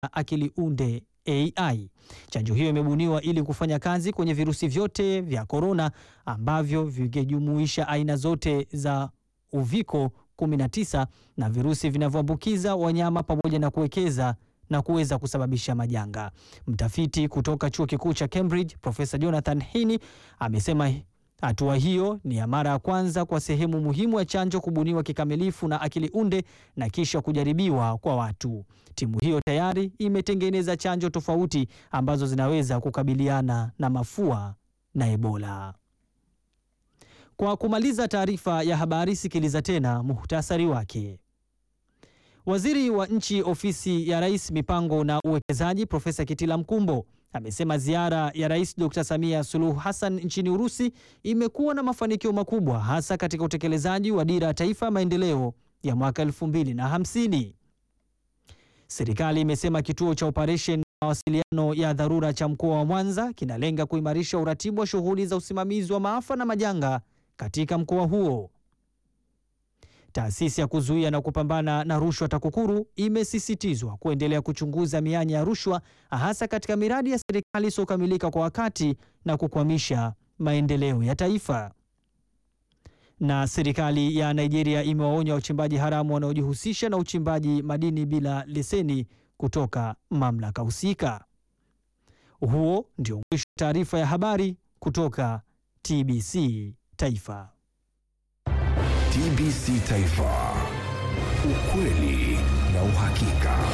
akili unde AI. Chanjo hiyo imebuniwa ili kufanya kazi kwenye virusi vyote vya korona ambavyo vingejumuisha aina zote za uviko 19 na virusi vinavyoambukiza wanyama pamoja na kuwekeza na kuweza kusababisha majanga. Mtafiti kutoka chuo kikuu cha Cambridge, Profesa Jonathan Hini amesema hatua hiyo ni ya mara ya kwanza kwa sehemu muhimu ya chanjo kubuniwa kikamilifu na akili unde na kisha kujaribiwa kwa watu. Timu hiyo tayari imetengeneza chanjo tofauti ambazo zinaweza kukabiliana na mafua na Ebola. Kwa kumaliza taarifa ya habari, sikiliza tena muhtasari wake. Waziri wa Nchi, Ofisi ya Rais, Mipango na Uwekezaji, Profesa Kitila Mkumbo amesema ziara ya Rais Dr. Samia Suluhu Hassan nchini Urusi imekuwa na mafanikio makubwa hasa katika utekelezaji wa Dira ya Taifa ya Maendeleo ya mwaka 2050. Serikali imesema kituo cha operesheni mawasiliano ya dharura cha mkoa wa Mwanza kinalenga kuimarisha uratibu wa shughuli za usimamizi wa maafa na majanga katika mkoa huo. Taasisi ya kuzuia na kupambana na rushwa TAKUKURU imesisitizwa kuendelea kuchunguza mianya ya rushwa hasa katika miradi ya serikali isiyokamilika kwa wakati na kukwamisha maendeleo ya taifa. Na serikali ya Nigeria imewaonya wachimbaji haramu wanaojihusisha na uchimbaji madini bila leseni kutoka mamlaka husika. Huo ndio mwisho wa taarifa ya habari kutoka TBC Taifa. TBC Taifa, ukweli na uhakika.